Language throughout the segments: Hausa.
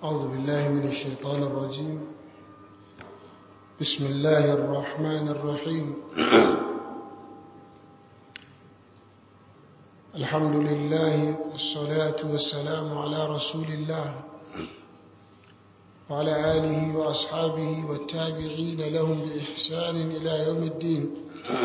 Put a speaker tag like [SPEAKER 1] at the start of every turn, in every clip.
[SPEAKER 1] أعوذ بالله من الشيطان الرجيم بسم الله الرحمن الرحيم الحمد لله والصلاة والسلام على رسول الله وعلى آله وأصحابه والتابعين لهم بإحسان إلى يوم الدين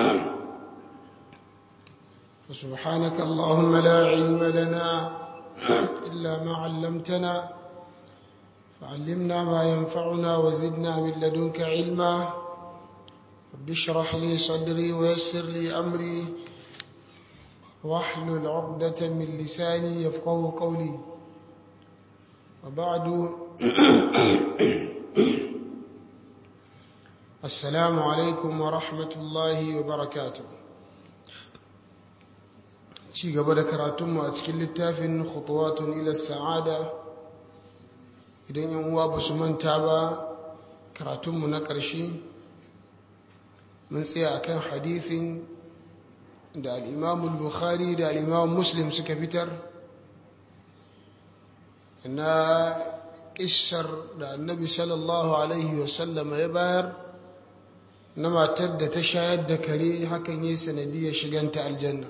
[SPEAKER 1] فسبحانك اللهم لا علم لنا إلا ما علمتنا فعلمنا ما ينفعنا وزدنا من لدنك علما رب اشرح لي صدري ويسر لي أمري واحلل عقدة من لساني يفقه قولي وبعد السلام عليكم ورحمة الله وبركاته ci gaba da karatunmu a cikin littafin khutuwatun ila sa'ada idan yan uwa ba su manta ba karatunmu na ƙarshe mun tsaya akan hadithin da al'imamul bukhari da al'imam muslim suka fitar na ƙishar da annabi sallallahu alaihi wasallama ya bayar na matar da ta shayar da kare hakan yi sanadiyar shiganta aljanna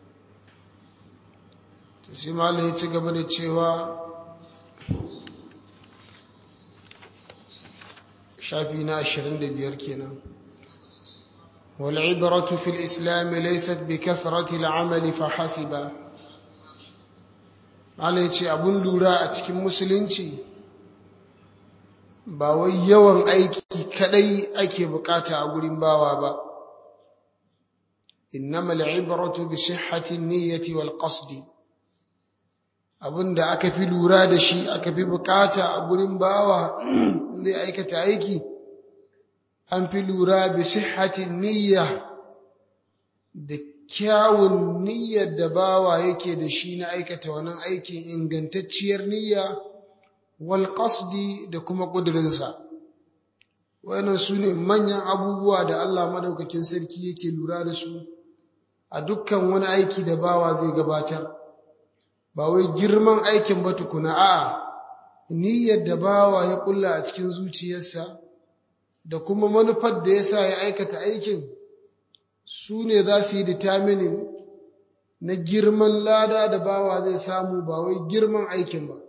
[SPEAKER 1] sai malam ya ci gaba da cewa shafi na 25 kenan والعبرة في الإسلام ليست بكثرة العمل فحسب Allah ya ce abun lura a cikin musulunci ba wai yawan aiki kadai ake bukata a gurin bawa ba innamal ibratu bi sihhati niyyati wal qasdi abinda aka fi lura da shi aka fi bukata a gurin bawa zai aikata aiki an fi lura bi sihhatin niyya da kyawun niyyar da bawa yake da shi na aikata wannan aikin ingantacciyar niyya wal qasdi da kuma kudurinsa wayannan su ne manyan abubuwa da Allah madaukakin sarki yake lura da su a dukkan wani aiki da bawa zai gabatar ba wai girman aikin ba tukuna a'a niyyar da bawa ya kulla a cikin zuciyarsa da kuma manufar da yasa ya aikata aikin su ne za su yi determining na girman lada da bawa zai samu ba wai girman aikin ba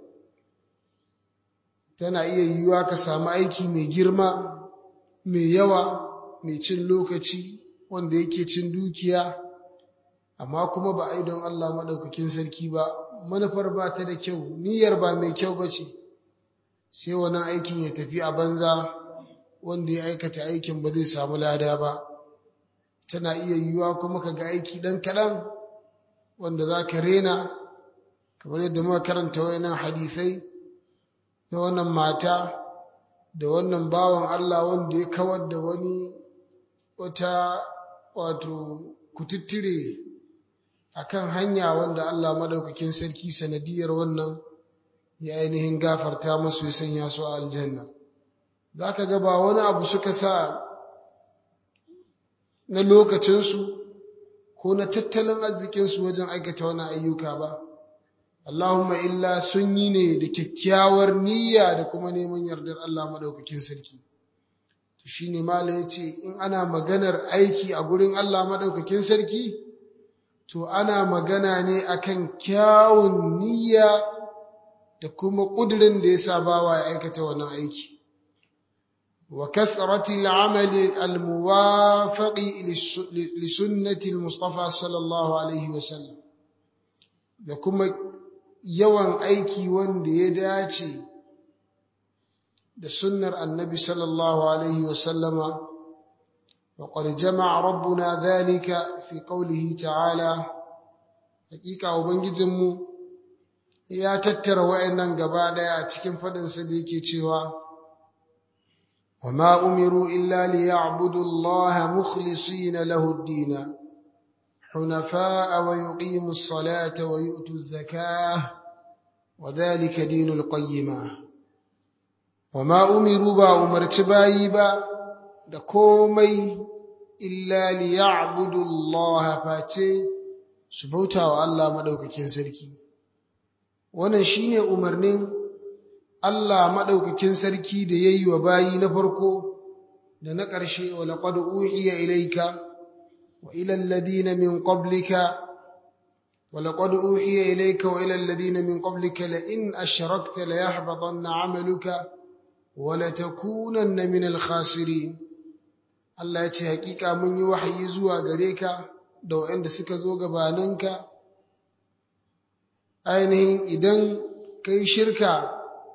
[SPEAKER 1] tana iya yiwuwa ka samu aiki mai girma mai yawa mai cin lokaci wanda yake cin dukiya amma kuma ba a yi don Allah maɗaukakin sarki ba manufar ba ta da kyau niyyar ba mai kyau ba ce sai wani aikin ya tafi a banza wanda ya aikata aikin ba zai samu lada ba tana iya yiwuwa kuma ka ga aiki ɗan kaɗan wanda za ka rena kamar yadda muka karanta wayannan hadisai na wannan mata da wannan bawan Allah wanda ya kawar da wani wata wato kututtire akan hanya wanda Allah madaukakin sarki sanadiyar wannan ya ainihin gafarta musu ya sanya su a aljanna zaka ga ba wani abu suka sa na lokacinsu ko na tattalin arzikinsu wajen aikata wani ayyuka ba Allahumma illa sun yi ne da kyakkyawar niyya da kuma neman yardar Allah madaukakin sarki to shine malam yace in ana maganar aiki a gurin Allah madaukakin sarki to ana magana ne akan kyawun niyya da kuma ƙudurin da ya sa bawa ya aikata wannan aiki wa kasrati al'amali al-muwafaqi li sunnati al-mustafa sallallahu alaihi wa sallam da kuma yawan aiki wanda ya dace da sunnar annabi sallallahu alaihi wa sallama وقد جمع ربنا ذلك في قوله تعالى حقيقة وبنجزمو يا تتر وإنن قبادا cikin faɗinsa da yake cewa وما أمروا إلا ليعبدوا الله مخلصين له الدين حنفاء ويقيموا الصلاة ويؤتوا الزكاة وذلك دين القيمة وما أمروا با أمرت بايبا da komai illa liya'budu Allah face su bauta wa Allah madaukakin sarki wannan shine umarnin Allah maɗaukakin sarki da ya yi wa bayi na farko da na ƙarshe wa laƙad uhiya ilaika wa ilal ladina min qablika wa laqad uhiya ilayka wa ilal ladina min qablika la in ashrakta la yahbatanna 'amaluka wa la takunanna min al khasirin Allah ya ce hakika mun yi wahayi zuwa gare ka da waɗanda suka zo gabaninka ainihin idan kai shirka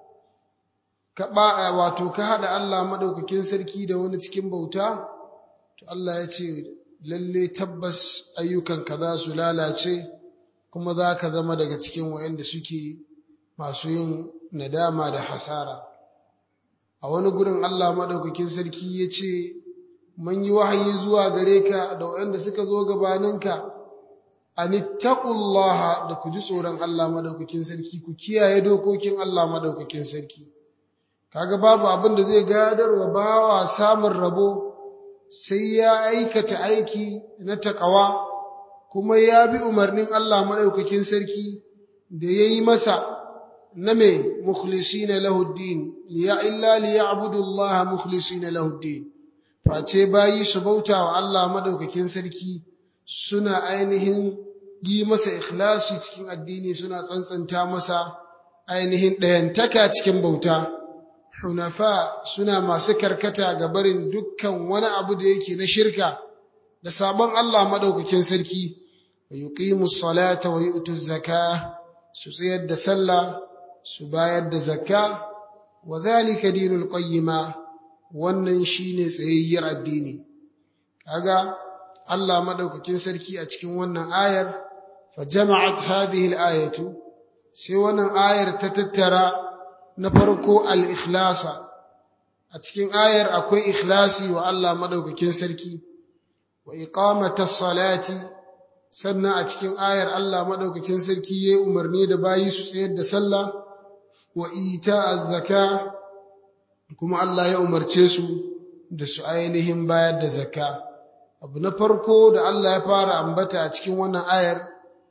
[SPEAKER 1] ka ba wato ka haɗa Allah maɗaukakin sarki da wani cikin bauta to Allah ya ce lalle tabbas ayyukanka za su lalace kuma za ka zama daga cikin waɗanda suke masu yin nadama da hasara a wani gurin Allah maɗaukakin sarki ya ce mun yi wahayi zuwa gare ka da waɗanda suka zo gabaninka anittaqullaha da ku ji tsoron Allah madaukakin sarki ku kiyaye dokokin Allah madaukakin sarki kaga babu abin da zai gadarwa bawa samun rabo sai ya aikata aiki na takawa kuma ya bi umarnin Allah madaukakin sarki da yayi masa na me mukhlisina lahu din liya illa liya'budu Allah mukhlisina lahu din face bayi su bauta wa Allah madaukakin sarki suna ainihin yi masa ikhlasi cikin addini suna tsantsanta masa ainihin ɗayantaka cikin bauta hunafa suna masu karkata ga barin dukkan wani abu da yake na shirka da sabon Allah madaukakin sarki wa yuqimu salata wa yu'tu zakah su tsayar da sallah su bayar da zakka wa dhalika dinul qayyima wannan shine tsayayyar addini kaga Allah madaukakin sarki a cikin wannan ayar fa jama'at hadhihi al-ayatu sai wannan ayar ta tattara na farko al-ikhlasa a cikin ayar akwai ikhlasi wa Allah madaukakin sarki wa iqamata salati sannan a cikin ayar Allah madaukakin sarki yayi umarni da bayi su tsayar da sallah wa ita az-zaka kuma Allah ya umarce su da su ainihin bayar da zakka abu na farko da Allah ya fara ambata a cikin wannan ayar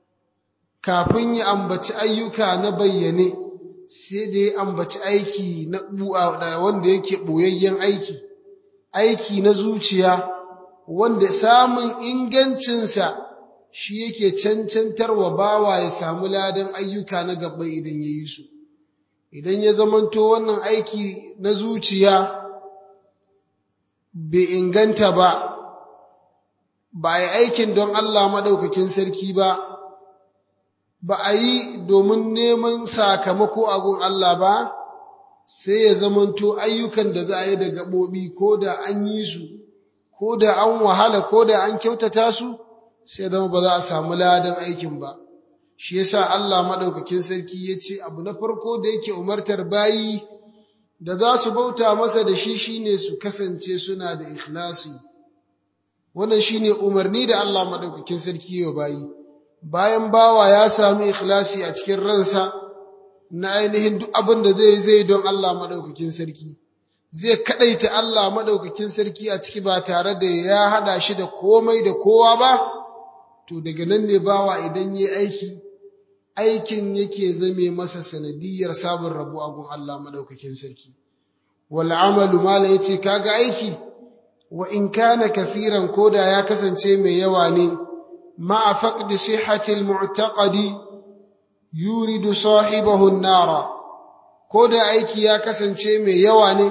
[SPEAKER 1] kafin ya ambaci ayyuka na bayyane sai da ya ambaci aiki na wanda yake boyayyen aiki aiki na zuciya wanda samun ingancinsa shi yake cancantarwa bawa ya samu ladan ayyuka na gaba idan ya yi su idan ya zamanto wannan aiki na zuciya bai inganta ba ba a yi aikin don Allah maɗaukakin sarki ba ba a yi domin neman sakamako a gun Allah ba sai ya zamanto ayyukan da za a yi da gaɓoɓi ko da an yi su ko da an wahala ko da an kyautata su sai zama ba za a samu ladan aikin ba shi yasa Allah maɗaukakin sarki ya ce abu na farko da yake umartar bayi da za su bauta masa da shi shine su kasance suna da ikhlasi wannan shine umarni da Allah maɗaukakin sarki ya bayi bayan bawa ya sami ikhlasi a cikin ransa na ainihin duk abin da zai zai don Allah maɗaukakin sarki zai kaɗaita Allah maɗaukakin sarki a ciki ba tare da ya haɗa shi da komai da kowa ba to daga nan ne bawa idan yi aiki aikin yake zame masa sanadiyar samun rabu a gun Allah maɗaukakin sarki wal amalu mala yace kaga aiki wa in kana kasiran koda ya kasance mai yawa ne ma'a faqdi sihhati al mu'taqadi yuridu sahibahu an-nara koda aiki ya kasance mai yawa ne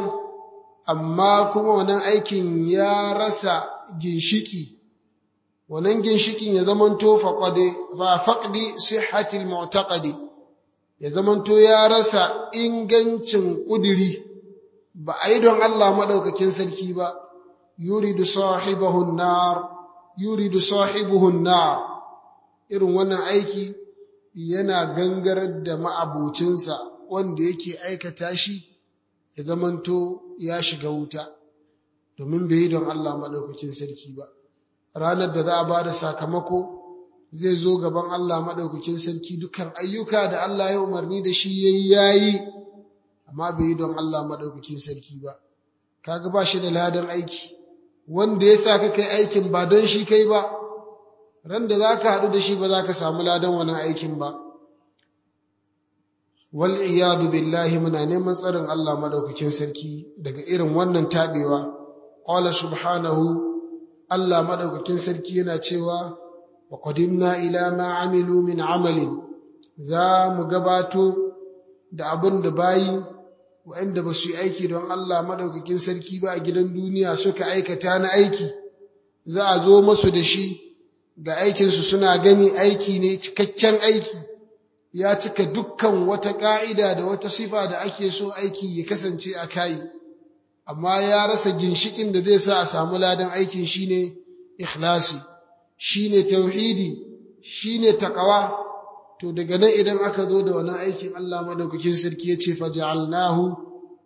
[SPEAKER 1] amma kuma wannan aikin ya rasa ginshiki wannan ginshikin ya zamanto faqade fa faqdi sihhati al-mu'taqadi ya zamanto ya rasa ingancin kudiri ba a yi don Allah madaukakin sarki ba yuridu sahibahu an-nar yuridu sahibuhu an-nar irin wannan aiki yana gangarar da ma'abocinsa wanda yake aikata shi ya zamanto ya shiga wuta domin bai yi don Allah madaukakin sarki ba ranar da za a ba da sakamako zai zo gaban Allah maɗaukakin sarki dukkan ayyuka da Allah ya umarni da shi yayi yayi amma bai yi don Allah maɗaukakin sarki ba kaga ba shi da ladan aiki wanda ya sa ka kai aikin ba don shi kai ba ran da za ka haɗu da shi ba za ka samu ladan wani aikin ba wal iyadu billahi muna neman tsarin Allah madaukakin sarki daga irin wannan tabewa qala subhanahu Allah madaukakin sarki yana cewa wa qadimna ila ma amilu min amalin za mu gabato da abin da bayi waɗanda ba su yi aiki don Allah madaukakin sarki ba a gidan duniya suka aikata na aiki za a zo masu da shi ga aikinsu suna gani aiki ne cikakken aiki ya cika dukkan wata ƙa'ida da wata sifa da ake so aiki ya kasance a kayi amma ya rasa ginshikin da zai sa a samu ladan aikin shine ikhlasi shine tauhidi shine taqwa to daga nan idan aka zo da wannan aikin Allah madaukakin sarki ya ce faj'alnahu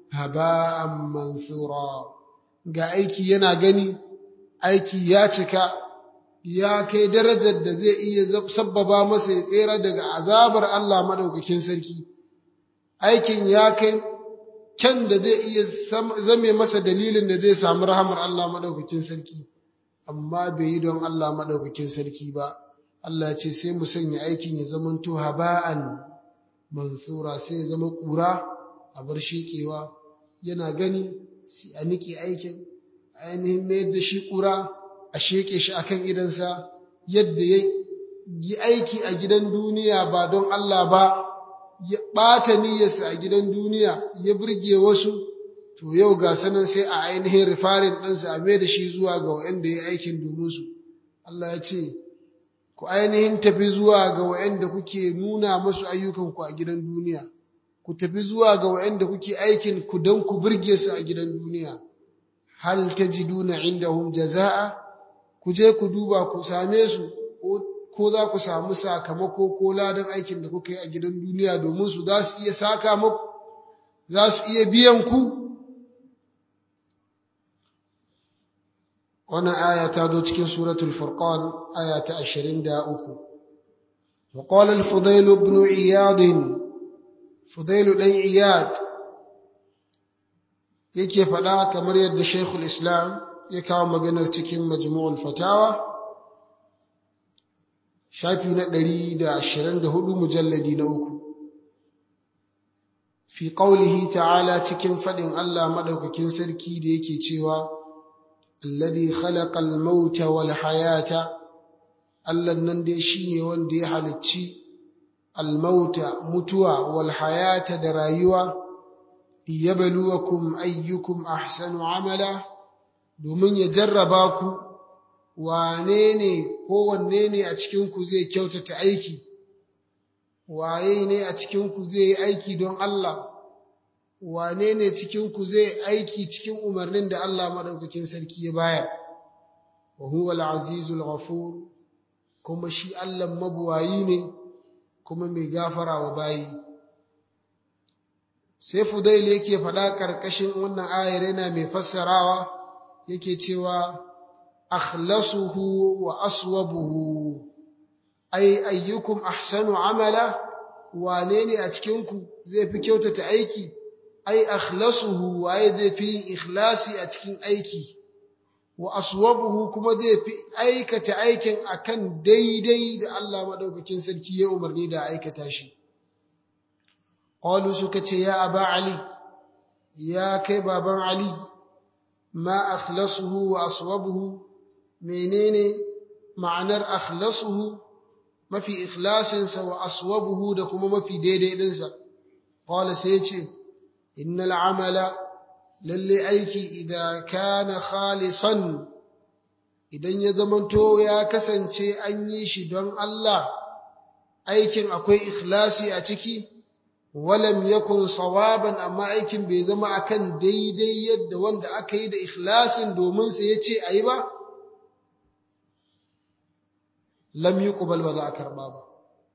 [SPEAKER 1] haba'an mansura ga aiki yana gani aiki ya cika ya kai darajar da zai iya sabbaba masa ya tsera daga azabar Allah madaukakin sarki aikin ya kai kyan da zai iya zame masa dalilin da zai samu rahamar Allah madaukakin sarki amma bai yi don Allah madaukakin sarki ba Allah ce sai mu sanya aikin ya zamanto haba'an mansura sai ya zama ƙura a bar sheƙewa yana gani sai a niƙe aikin ainihin mayar da shi ƙura a sheƙe shi akan idansa yadda ya yi aiki a gidan duniya ba don Allah ba ya ɓata niyyarsa a gidan duniya ya burge wasu to yau ga sanan sai a ainihin rifarin ɗansa a mai da shi zuwa ga waɗanda ya aikin domin su Allah ya ce ku ainihin tafi zuwa ga waɗanda kuke nuna masu ayyukanku a gidan duniya ku tafi zuwa ga waɗanda kuke aikin ku don ku burge su a gidan duniya hal tajiduna indahum jaza'a ku je ku duba ku same su ko za ku samu sakamako ko ladan aikin da kuka yi a gidan duniya domin su za su iya saka muku za su iya biyan ku wannan aya ta zo cikin suratul furqan aya ta 23 وقال الفضيل بن عياض فضيل بن عياد yake faɗa kamar yadda Sheikhul Islam ya kawo maganar cikin Majmu'ul Fatawa shafi na 124 mujalladi na uku fi qaulihi ta'ala cikin faɗin Allah madaukakin sarki da yake cewa alladhi khalaqal mauta wal hayata Allah nan dai shine wanda ya halicci al-mauta mutuwa wal hayata da rayuwa liyabluwakum ayyukum ahsanu amala domin ya jarraba ku wane ne kowanne ne a cikin ku zai kyautata aiki waye ne a cikin ku zai yi aiki don Allah wane ne cikin ku zai aiki cikin umarnin da Allah madaukakin sarki ya bayar wa huwa al-azizul ghafur kuma shi Allah mabuwayi ne kuma mai gafara wa bayi sai Fudail yake faɗa ƙarƙashin wannan ayar yana mai fassarawa yake cewa akhlasuhu wa aswabuhu ay ayyukum ahsanu amala wane ne a cikin ku zai fi kyautata aiki ai akhlasuhu waye zai fi yin ikhlasi a cikin aiki wa aswabuhu kuma zai fi aikata aikin akan daidai da Allah madaukakin sarki ya umarni da aikata shi qalu suka ce ya aba ali ya kai baban ali ma akhlasuhu wa aswabuhu menene ma'anar akhlasuhu mafi ikhlasinsa wa aswabuhu da kuma mafi daidai dinsa qala sai ya ce innal amala lalle aiki idan kana khalisan idan ya zamanto ya kasance an yi shi don Allah aikin akwai ikhlasi a ciki walam yakun sawaban amma aikin bai zama akan daidai yadda wanda aka yi da ikhlasin domin sa yace ayi ba lam yuqbal ba za a karba ba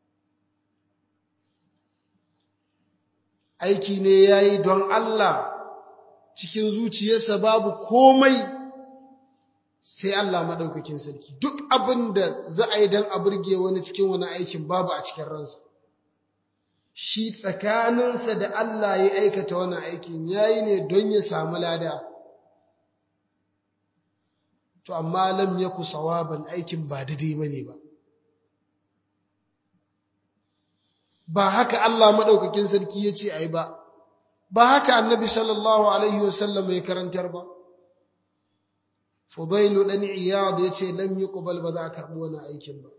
[SPEAKER 1] aiki ne yayi don Allah cikin zuciyarsa babu komai sai Allah maɗaukakin sarki duk abin da za a yi don a burge wani cikin wani aikin babu a cikin ransa shi tsakaninsa da Allah ya aikata wani aikin ya yi ne don ya samu lada to amma lam yaku sawaban aikin ba daidai ba ne ba ba haka Allah madaukakin sarki ya ce ai ba ba haka annabi sallallahu alaihi wasallam ya karantar ba Fudailu dan Iyad ya ce lam yuqbal ba za a karbi wani aikin ba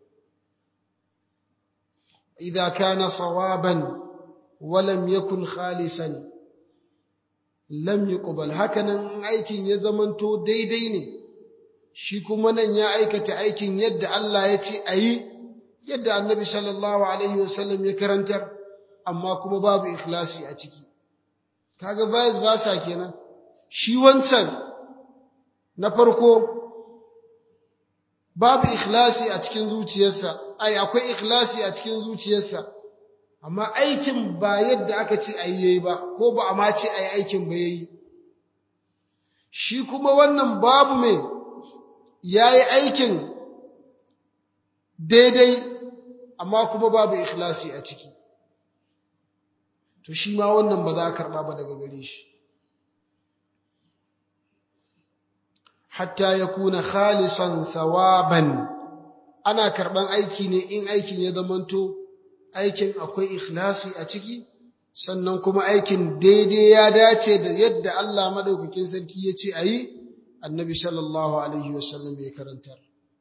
[SPEAKER 1] idza kana sawaban wa lam yakun khalisan lam yuqbal hakanan aikin ya zamanto daidai ne shi kuma nan ya aikata aikin yadda Allah ya ce ayi yadda annabi sallallahu alaihi wasallam ya karantar amma kuma babu ikhlasi a ciki kaga vice versa kenan shi wancan na farko babu ikhlasi a cikin zuciyarsa ai akwai ikhlasi a cikin zuciyarsa amma aikin ba yadda aka ce ayi yayi ba ko ba a ma ce ayi aikin ba yayi shi kuma wannan babu mai yayi aikin daidai amma kuma babu ikhlasi a ciki to shi ma wannan ba za a karba ba daga gare shi hatta yakuna khalisan sawaban ana karban aiki ne in aikin ya zamanto aikin akwai ikhlasi a ciki sannan kuma aikin daidai ya dace da yadda Allah madaukakin sarki ya ce ayi annabi sallallahu alaihi wasallam ya karantar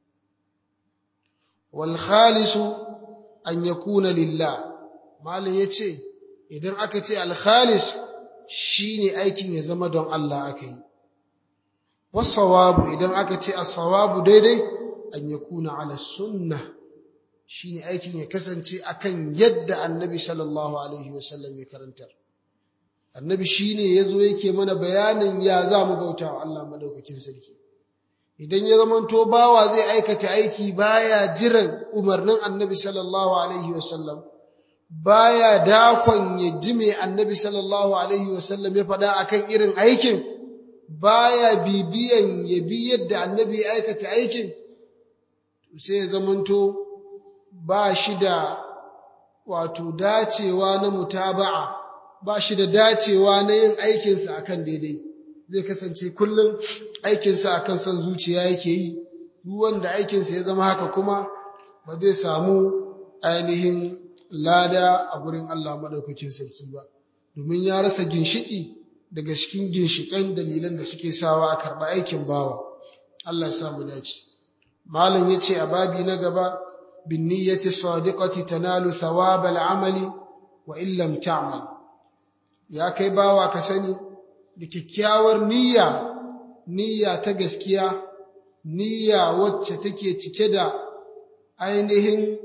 [SPEAKER 1] wal khalisu an yakuna lillah malam yace idan aka ce al khalis shine aikin ya zama don Allah aka yi wasawabu idan aka ce as-sawabu daidai an yakuna ala sunnah shine aikin ya kasance akan yadda annabi sallallahu alaihi wasallam ya karantar annabi shine yazo yake mana bayanin ya za mu bauta wa Allah madaukakin sarki idan ya zamanto bawa zai aikata aiki baya jiran umarnin annabi sallallahu alaihi wasallam baya dakon ya ji me annabi sallallahu alaihi wasallam ya faɗa akan irin aikin baya bibiyan ya bi yadda annabi ya aikata aikin sai ya zamanto ba shi da wato dacewa na mutaba'a ba shi da dacewa na yin aikinsa akan daidai zai kasance kullum aikinsa akan son zuciya yake yi duk wanda aikinsa ya zama haka kuma ba zai samu ainihin lada a gurin Allah maɗaukakin sarki ba domin ya rasa ginshiki daga cikin ginshiƙan dalilan da suke sawa a karɓa aikin bawa Allah ya samu dace malam ya ce a babi na gaba bin niyyati sadiqati tanalu thawab al-amali wa in lam ta'mal ya kai bawa ka sani da kyakkyawar niyya niyya ta gaskiya niyya wacce take cike da ainihin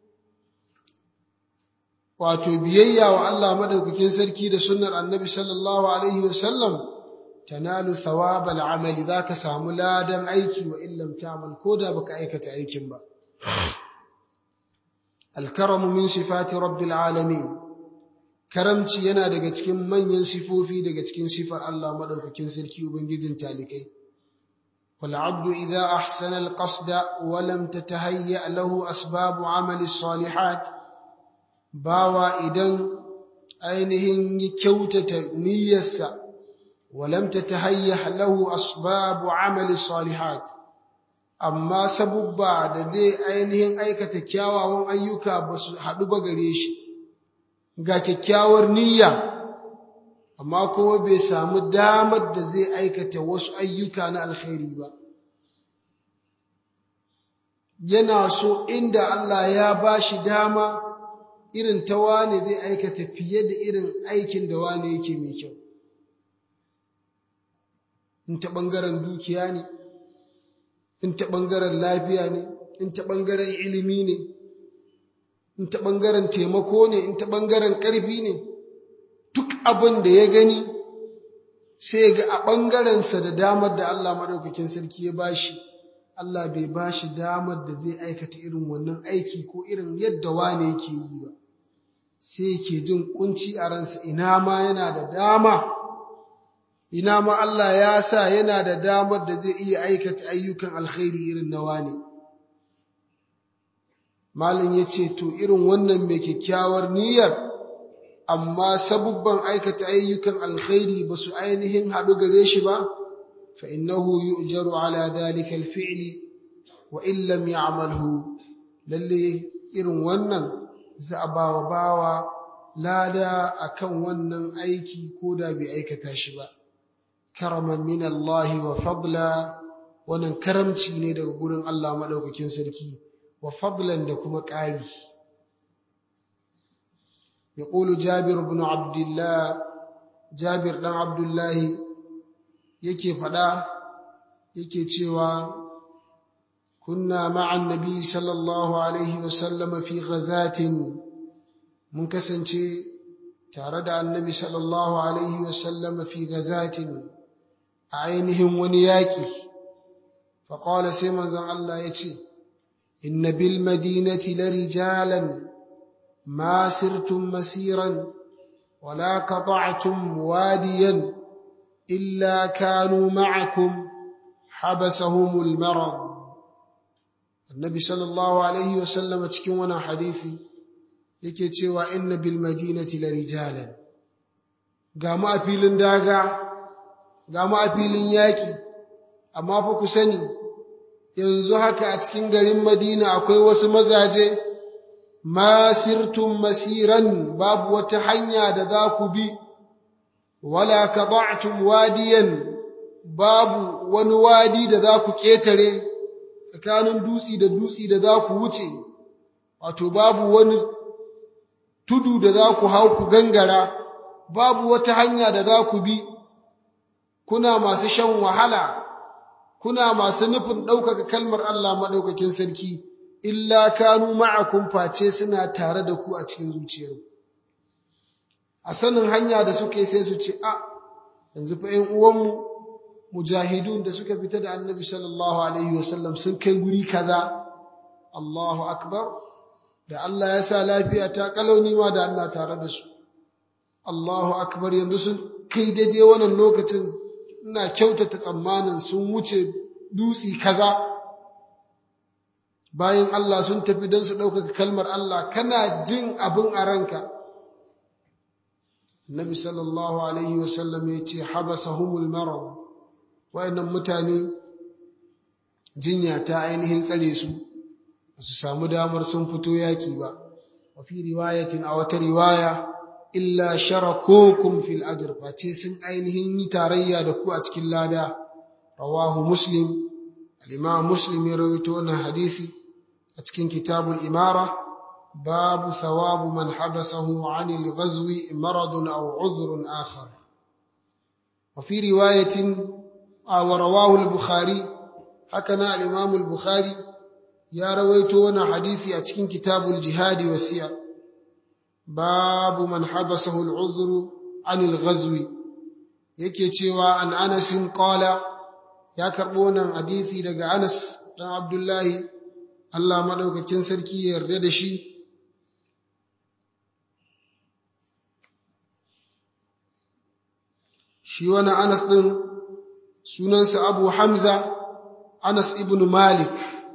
[SPEAKER 1] wato biyayya wa Allah madaukakin sarki da sunnar annabi sallallahu alaihi wasallam tanalu thawab al-amali zaka samu ladan aiki wa illam ta'mal koda baka aikata aikin ba al-karamu min sifati rabbil alamin karamci yana daga cikin manyan sifofi daga cikin sifar Allah madaukakin sarki ubangijin talikai wal abdu idha ahsana al-qasda wa lam tatahayya lahu asbabu amali salihat bawa idan ainihin ya kyautata niyyarsa walam tatahayya lahu asbabu amali salihat amma sabubba da zai ainihin aikata kyawawan ayyuka ba su haɗu ba gare shi ga kyakkyawar niyya amma kuma bai samu damar da zai aikata wasu ayyuka na alkhairi ba yana so inda Allah ya ba shi dama irin ta wane zai aikata fiye da irin aikin da wane yake mai kyau in ta ɓangaren dukiya ne in ta ɓangaren lafiya ne in ta ɓangaren ilimi ne in ta ɓangaren taimako ne in ta ɓangaren ƙarfi ne duk abin da ya gani sai ga a ɓangarensa da damar da Allah maɗaukakin sarki ya bashi Allah bai bashi damar da zai aikata irin wannan aiki ko irin yadda wane yake yi ba sai yake jin kunci a ransa ina ma yana da dama ina ma Allah ya sa yana da damar da zai iya aikata ayyukan alkhairi irin na wane Malam ya ce, To, irin wannan mai kyakkyawar niyyar, amma sabubban aikata ayyukan alkhairi ba su ainihin haɗu gare shi ba, fa innahu yu'jaru ala dhalika alfi'li wa in lam ya'malhu lalle irin wannan za a bawa bawa lada akan wannan aiki ko da bai aikata shi ba karaman min Allah wa fadla wannan karamci ne daga gurin Allah madaukakin sarki wa fadlan da kuma ƙari يقول جابر بن عبد الله جابر بن عبد الله yake faɗa yake cewa kunna ma'an nabi sallallahu alaihi wasallam fi ghazatin mun kasance tare da annabi sallallahu alaihi wasallam fi ghazatin a ainihin wani yaƙi faƙala sai manzon Allah ya ce inna bil madinati la rijalan ma sirtum masiran wala qata'tum wadiyan إلا كانوا معكم حبسهم المرض النبي صلى الله عليه وسلم cikin wannan hadisi yake cewa inna bil madinati la rijalan ga mu a filin daga ga mu a filin yaki amma fa ku sani yanzu haka a cikin garin Madina akwai wasu mazaje masirtum masiran babu wata hanya da za ku bi wala qada'tum wadiyan babu wani wadi da za ku ketare tsakanin dutsi da dutsi da za ku wuce wato babu wani tudu da za ku hau ku gangara babu wata hanya da za ku bi kuna masu shan wahala kuna masu nufin ɗaukaka kalmar Allah maɗaukakin sarki illa kanu ma'akum face suna tare da ku a cikin zuciyarku a sanin hanya da suke sai su ce a yanzu fa ƴan uwanmu mujahidun da suka fita da annabi sallallahu alaihi wasallam sun kai guri kaza Allahu akbar da Allah ya sa lafiya ta kalauni ma da Allah tare da su Allahu akbar yanzu sun kai daidai wannan lokacin ina kyautata tsammanin sun wuce dutsi kaza bayan Allah sun tafi don su ɗaukaka kalmar Allah kana jin abin a ranka Nabi sallallahu Alaihi wasallam ya ce, Habasahumul marad wayannan mutane jinya ta ainihin tsare su, su samu damar sun fito yaƙi ba, wa fi riwayatin a wata riwaya, illa sharakokum fil ajr face sun ainihin yi tarayya da ku a cikin lada, rawahu Muslim, al-Imam Muslim ya rawaito wannan hadisi a cikin kitabul imara. باب ثواب من حبسه عن الغزو مرض أو عذر آخر وفي رواية ورواه البخاري حكنا الإمام البخاري يا رويتون حديثي أتكين كتاب الجهاد والسير باب من حبسه العذر عن الغزو yake cewa an anasin qala ya karbo wannan hadisi daga Anas dan Abdullahi Allah madaukakin sarki ya yarda da shi shi wani Anas ɗin sunansa Abu Hamza Anas ibn Malik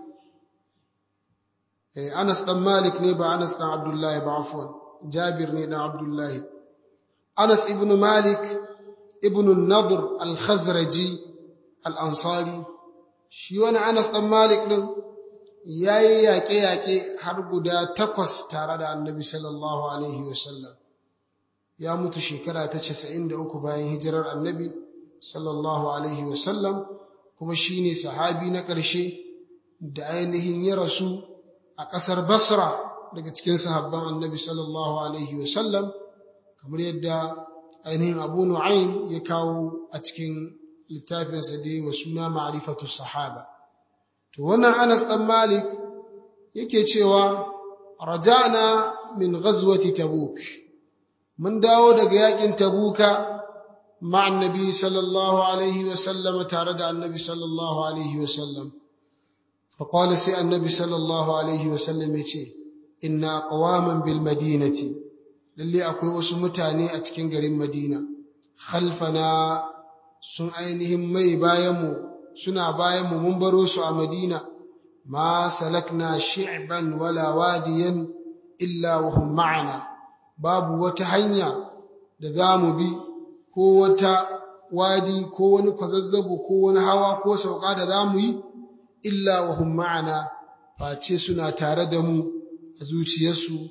[SPEAKER 1] eh Anas ɗan Malik ne ba Anas ɗan Abdullahi ba afwan Jabir ne ɗan Abdullahi Anas ibn Malik ibn Nadr al-Khazraji al-Ansari shi wani Anas ɗan Malik ɗin yayi yaƙe-yaƙe har guda takwas tare da Annabi sallallahu alaihi wasallam ya mutu shekara ta casa'in da uku bayan hijirar annabi sallallahu alaihi wasallam kuma shi ne sahabi na ƙarshe da ainihin ya rasu a ƙasar basra daga cikin sahabban annabi sallallahu alaihi wasallam kamar yadda ainihin abu nu'aym ya kawo a cikin littafinsa da wa suna ma'rifatu sahaba to wannan anas dan malik yake cewa raja'na min ghazwati tabuk mun dawo daga yakin tabuka مع النبي صلى الله عليه وسلم تارد النبي صلى الله عليه وسلم فقال سي النبي صلى الله عليه وسلم يتي إن أقواما بالمدينة للي أكوي وسمتاني أتكين قريم مدينة خلفنا سن أينهم مي بايمو سنا بايمو منبروس مدينة ما سلكنا شعبا ولا واديا إلا وهم معنا باب وتهنيا دذام بي ko wata wadi ko wani kwazazzabo ko wani hawa ko sauka da za mu yi illa wa hum ma'ana face suna tare da mu a zuciyarsu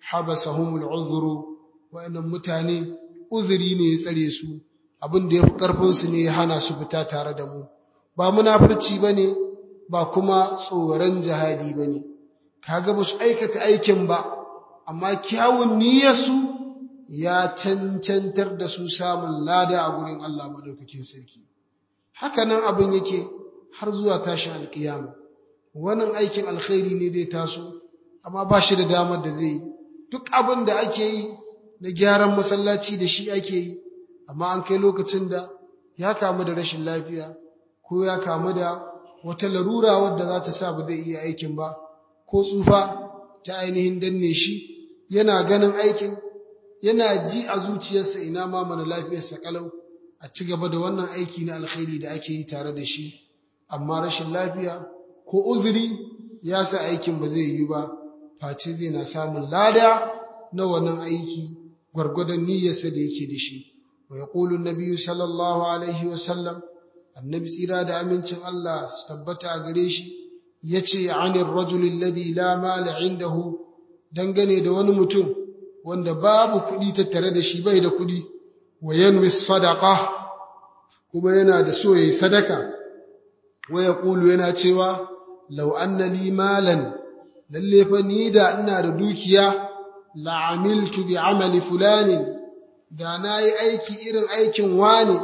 [SPEAKER 1] habasahumul uzru wa'annan mutane uzuri ne ya tsare su abin da ya fi ƙarfinsu ne ya hana su fita tare da mu ba munafurci ba ne ba kuma tsoron jihadi ba ne kaga ba su aikata aikin ba amma kyawun niyyarsu ya cancantar da su samun lada a gurin Allah madaukakin sarki hakanan abin yake har zuwa tashin alkiyama wannan aikin alkhairi ne zai taso amma ba shi da damar da zai yi duk abin da ake yi na gyaran masallaci da shi ake yi amma an kai lokacin da ya kamu da rashin lafiya ko ya kamu da wata larura wadda za ta sa ba zai iya aikin ba ko tsufa ta ainihin danne shi yana ganin aikin yana ji a zuciyarsa ina ma mana lafiyarsa kalau a ci gaba da wannan aiki na alkhairi da ake yi tare da shi amma rashin lafiya ko uzuri ya sa aikin ba zai yi ba face zai na samun lada na wannan aiki gwargwadon niyyarsa da yake da shi wa yaqulu an sallallahu alaihi wa sallam annabi tsira da amincin Allah su tabbata a gare shi yace anir rajul alladhi la mala indahu dangane da wani mutum wanda babu kuɗi tattare da shi bai da kuɗi wa yanwi sadaqa kuma yana da so yayi sadaka wa yaqulu yana cewa law anna li malan lalle fa ni da ina da dukiya la amiltu bi amali fulanin da nayi aiki irin aikin wani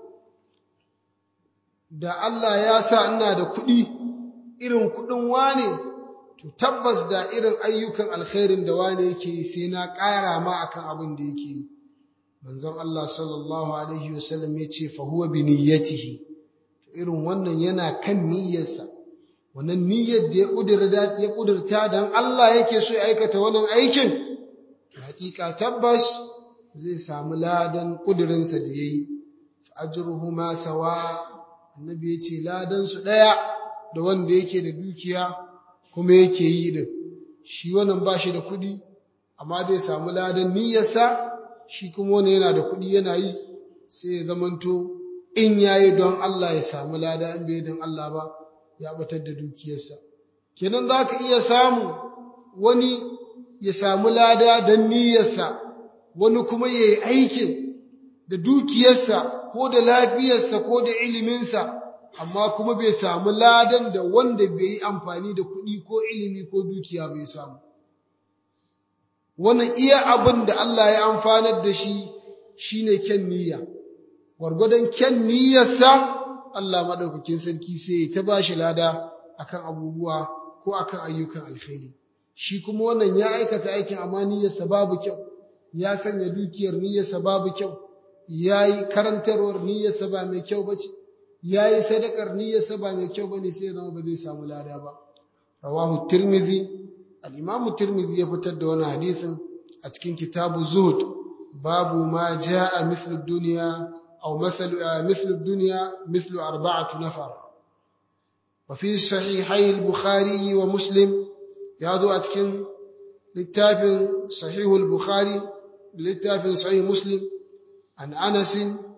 [SPEAKER 1] da Allah ya sa ina da kuɗi irin kuɗin wani to tabbas da irin ayyukan alkhairin da wani yake sai na ƙara ma akan abin da yake yi manzon Allah sallallahu alaihi wasallam ya ce fa huwa bi niyyatihi irin wannan yana kan niyyarsa wannan niyyar da ya kudurta ya kudurta dan Allah yake so ya aikata wannan aikin to hakika tabbas zai samu ladan kudurinsa da yayi ajruhuma sawa annabi ya ce ladan su daya da wanda yake da dukiya kuma yake yi din shi wannan ba shi da kuɗi amma zai samu ladan niyyarsa shi kuma wani yana da kuɗi yana yi sai ya zamanto in yayi don Allah ya samu lada in bai don Allah ba ya batar da dukiyarsa kenan za ka iya samu wani ya samu lada don niyyarsa wani kuma ya yi aikin da dukiyarsa ko da lafiyarsa ko da iliminsa amma kuma bai samu ladan da wanda bai yi amfani da kuɗi ko ilimi ko dukiya bai samu wannan iya abin da Allah ya amfanar da shi shine kyan niyya gwargwadon kyan niyyarsa Allah maɗaukakin sarki sai ya ta ba shi lada akan abubuwa ko akan ayyukan alkhairi shi kuma wannan ya aikata aikin amma niyyarsa babu kyau ya sanya dukiyar niyyarsa babu kyau ya yi karantarwar niyyarsa ba mai kyau ba ce ya yi sadakar niyyarsa ba mai kyau ba ne sai ya zama ba zai samu lada ba rawahu tirmizi al-imamu tirmizi ya fitar da wani hadisin a cikin kitabu zuhud babu ma jaa mithlu dunya aw mathalu mithlu dunya mithlu arba'atu nafar wa fi sahihai al-bukhari wa muslim ya zo a cikin littafin sahihul bukhari littafin sahih muslim an anas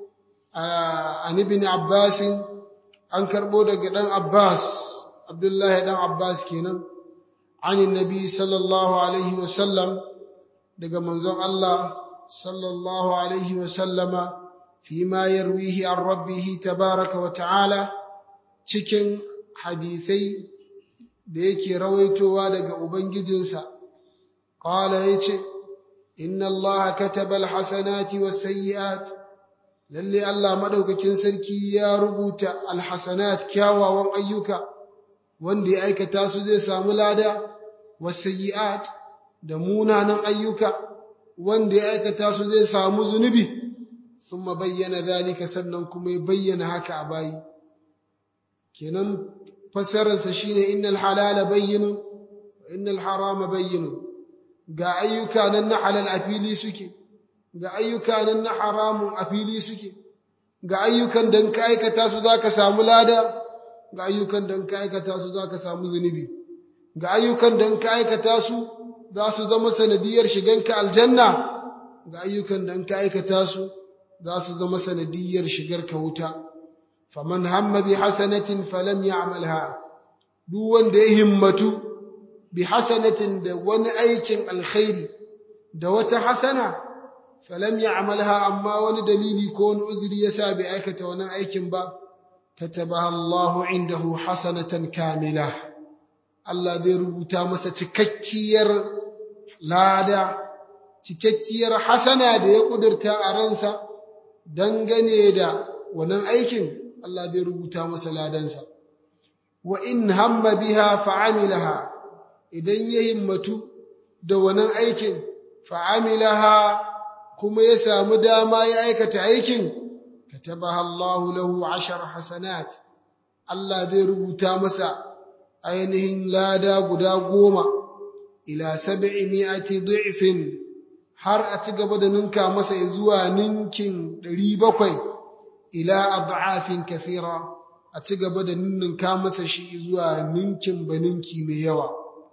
[SPEAKER 1] an ibn abbas an karbo daga dan abbas abdullahi dan abbas kenan عن النبي صلى الله عليه وسلم daga manzon Allah sallallahu alaihi wa sallama fima yarwihi an rabbihi tabaraka wa ta'ala cikin hadisai da yake rawaitowa daga ubangijinsa qala yace inna Allah kataba alhasanati wasayyi'at lalle Allah madaukakin sarki ya rubuta alhasanat kyawawan ayyuka wanda ya aikata su zai samu lada wasayyi'at da munanan ayyuka wanda ya aikata su zai samu zunubi thumma bayyana zalika sannan kuma ya bayyana haka a bayi kenan fassararsa shine innal halala bayyinun wa innal harama bayyinun ga ayyuka nan na halal a fili suke ga ayyuka nan na haramun a fili suke ga ayyukan da ka aikata su zaka samu lada ga ayyukan da ka aikata su zaka samu zunubi ga ayyukan da ka aikata su za su zama sanadiyar shiganka aljanna ga ayyukan da ka aikata su za su zama sanadiyar shigarka wuta faman hamma bi hasanatin falam ya'malha duk wanda ya himmatu bi hasanatin da wani aikin alkhairi da wata hasana falam ya'malha amma wani dalili ko wani uzuri yasa bai aikata wannan aikin ba katabaha Allahu indahu hasanatan kamila Allah zai rubuta masa cikakkiyar lada cikakkiyar hasana da ya kudurta a ransa dangane da wannan aikin Allah zai rubuta masa ladansa wa in hamma biha fa'amilaha idan ya himmatu da wannan aikin fa'amilaha kuma ya samu dama ya aikata aikin katabaha Allahu lahu ashar hasanat Allah zai rubuta masa ainihin lada guda goma ila sab'i mi'ati dhi'fin har a ci gaba da ninka masa zuwa ninkin ɗari bakwai ila ad'afin kathira a ci gaba da ninka masa shi zuwa ninkin baninki mai yawa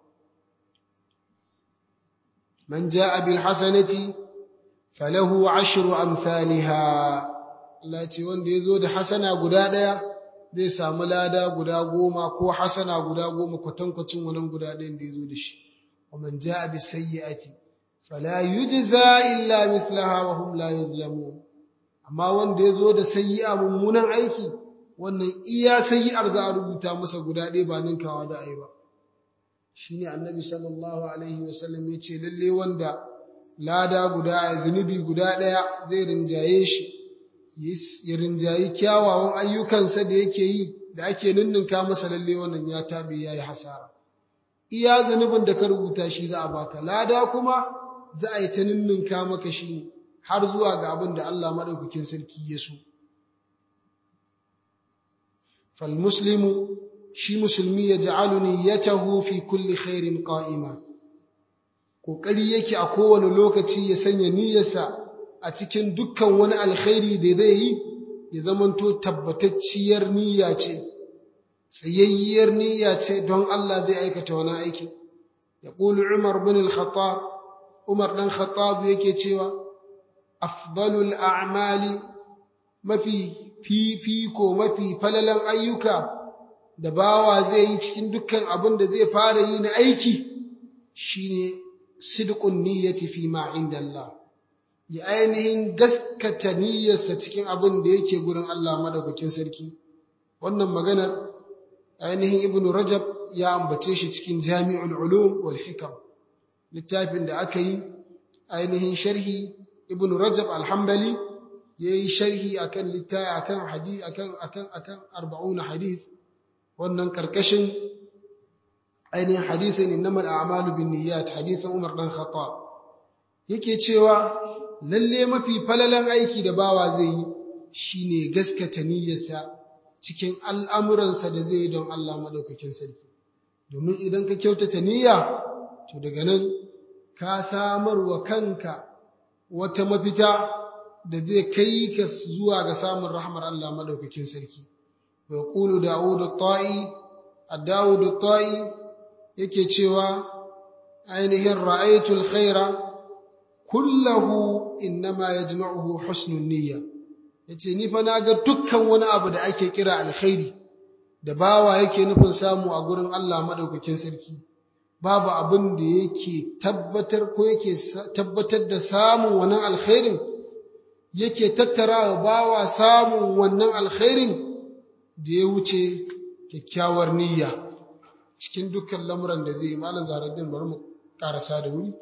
[SPEAKER 1] man ja'a bil hasanati falahu ashru amsalha Allah ce wanda yazo da hasana guda daya zai samu lada guda goma ko hasana guda goma kwatankwacin wannan guda ɗayan da yazo da shi wa man ja'a bis sayyi'ati fala yujza illa mithlaha wa hum la yuzlamun amma wanda yazo da sayyi'a mummunan aiki wannan iya sayyi'ar za a rubuta masa guda ɗaya ba ninkawa za a yi ba shine annabi sallallahu alaihi wasallam ya ce lalle wanda lada guda zunubi guda ɗaya zai rinjaye shi ya rinjayi kyawawan ayyukansa da yake yi da ake ninninka masa lalle wannan ya tabe ya yi hasara iya zunubin da ka rubuta shi za a baka lada kuma za a yi ta ninninka maka shi ne har zuwa ga abin da Allah maɗaukakin sarki ya so falmuslimu shi musulmi ya ja'alu niyyatahu fi kulli khairin qa'ima kokari yake a kowane lokaci ya sanya niyyarsa a cikin dukkan wani alkhairi da zai yi ya zamanto tabbatacciyar niyya ce tsayayyiyar niyya ce don Allah zai aikata wani aiki ya ƙulu Umar bin al-Khattab Umar dan Khattab yake cewa afdalul a'mali mafi fifiko mafi falalan ayyuka da bawa zai yi cikin dukkan abin da zai fara yi na aiki shine sidqun niyyati fi ma inda Allah ya ainihin gaskata niyyarsa cikin abin da yake gurin Allah madaukakin sarki wannan maganar ainihin ibnu rajab ya ambace shi cikin jami'ul ulum wal hikam littafin da aka yi ainihin sharhi ibnu rajab al-hanbali yayi sharhi akan littafi akan hadith akan akan akan 40 hadith wannan karkashin ainihin hadisin innamal a'malu binniyat hadisin Umar dan Khattab yake cewa lalle mafi falalan aiki da bawa zai yi shine gaskata niyyarsa cikin al'amuransa da zai yi don Allah madaukakin sarki domin idan ka kyautata niyya to daga nan ka samar wa kanka wata mafita da zai kai ka zuwa ga samun rahmar Allah madaukakin sarki wa yaqulu Dawud at-Ta'i ad-Dawud at-Ta'i yake cewa ainihin ra'aytul khaira kullahu innama yajma'uhu husnun niyya yace ni fa na ga dukkan wani abu da ake kira alkhairi da bawa yake nufin samu a gurin Allah madaukakin sarki babu abin da yake tabbatar ko yake tabbatar da samun wannan alkhairin yake tattarawa bawa samun wannan alkhairin da ya wuce kyakkyawar niyya cikin dukkan lamuran da zai malam zaharaddin bari mu karasa da wuri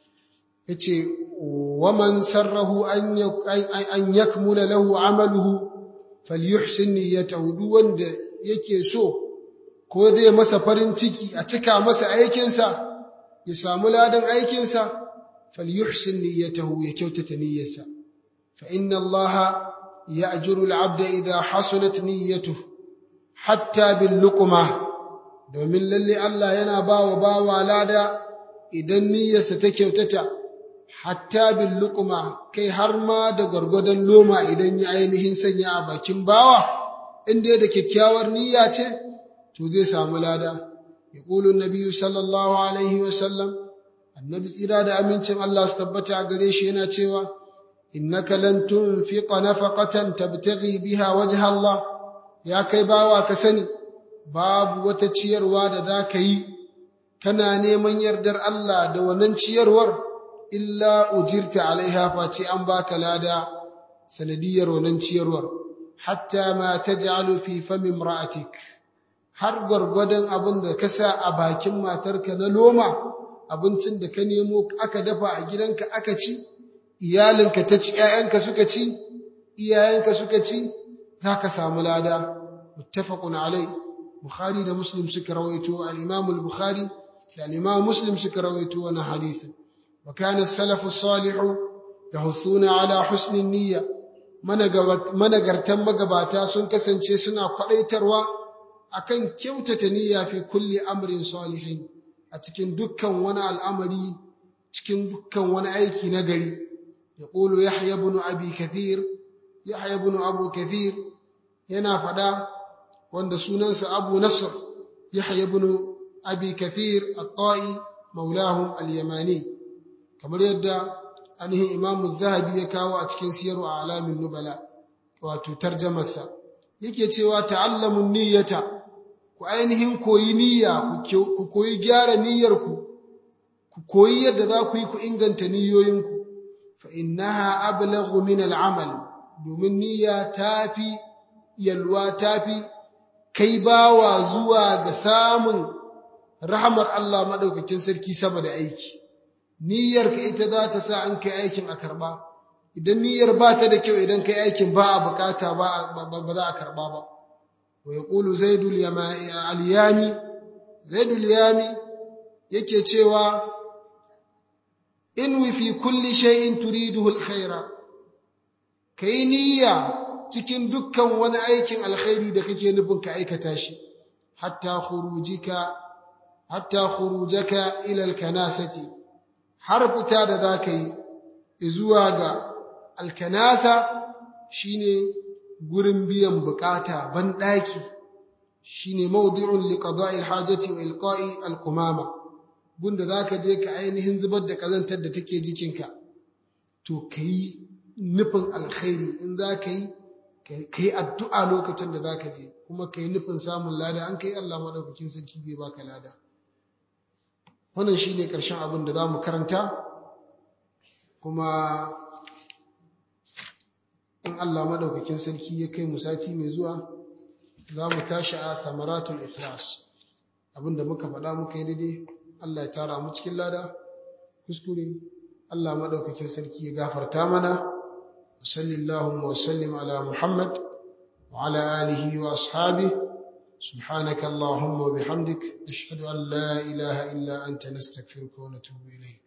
[SPEAKER 1] yace waman sarrahu an an yakmula lahu amaluhu falyuhsin niyyatahu duk wanda yake so ko zai masa farin ciki a cika masa aikinsa ya samu ladan aikinsa falyuhsin niyyatahu ya kyautata niyyarsa fa inna allaha ya'juru al-'abda idha hasunat niyyatuhu hatta bil luqmah domin lalle Allah yana ba wa bawa lada idan niyyarsa ta kyautata hatta bil luqma kai har ma da gwargwadon loma idan ya ainihin sanya a bakin bawa in dai da kyakkyawar niyya ce to zai samu lada yaqulu nabiyyu sallallahu alaihi wa sallam annabi tsira da amincin Allah su tabbata a gare shi yana cewa innaka lan tunfiqa nafaqatan tabtaghi biha wajha Allah ya kai bawa ka sani babu wata ciyarwa da za ka yi kana neman yardar Allah da wannan ciyarwar illa ujirta alaiha face an baka lada sanadiyar wannan ciyarwar hatta ma taj'alu fi fami imra'atik har gwargwadon abin da ka sa a bakin matarka na loma abincin da ka nemo aka dafa a gidanka aka ci iyalinka ta ci ƴaƴanka suka ci iyayenka suka ci zaka samu lada muttafaqun alai bukhari da muslim suka rawaito al-imam al-bukhari da al-imam muslim suka rawaito wannan hadisin wa kana as-salafu salihu yahuthuna ala husni niyya managartan magabata sun kasance suna kwadaitarwa akan kyautata niyya fi kulli amrin salihin a cikin dukkan wani al'amari cikin dukkan wani aiki na gari yaqulu yahya ibn abi kathir yahya ibn abu kathir yana fada wanda sunansa abu nasr yahya ibn abi kathir at-ta'i maulahum al-yamani kamar yadda ainihin imamu zahabi ya kawo a cikin siyaru a alamin nubala wato tarjamarsa yake cewa ta'allamun niyyata ku ainihin koyi niyya ku koyi gyara niyyarku ku koyi yadda za ku yi ku inganta niyoyinku fa innaha ablaghu min al'amal domin niyya tafi yalwa tafi kai bawa zuwa ga samun rahamar Allah madaukakin sarki sama da aiki niyyarka ita za ta sa an kai aikin a karba idan niyyar ba ta da kyau idan kai aikin ba a bukata ba ba za a karba ba wa yaqulu zaidul al-yami zaidul yami yake cewa inwi fi kulli shay'in turiduhu al-khaira kai niyya cikin dukkan wani aikin alkhairi da kake nufin ka aikata shi hatta khurujika hatta khurujaka ila al-kanasati har fita da za ka yi zuwa ga alkanasa shine gurin biyan bukata banɗaki shine mawdi'un liqada'i alhajati wa ilqa'i alqumama gunda zaka je ka ainihin zubar da kazantar da take jikinka to kai nufin alkhairi in za ka yi kai addu'a lokacin da za ka je kuma kai nufin samun lada an kai Allah madaukakin sarki zai baka lada wannan shi ne ƙarshen abin da za mu karanta kuma in Allah maɗaukakin sarki ya kai mu sati mai zuwa za mu tashi a samaratul ikhlas abin da muka faɗa muka yi daidai Allah ya tara mu cikin lada kuskure Allah maɗaukakin sarki ya gafarta mana sallallahu wa sallim ala muhammad wa ala alihi wa ashabihi سبحانك اللهم وبحمدك نشهد أن لا إله إلا أنت نستغفرك ونتوب إليك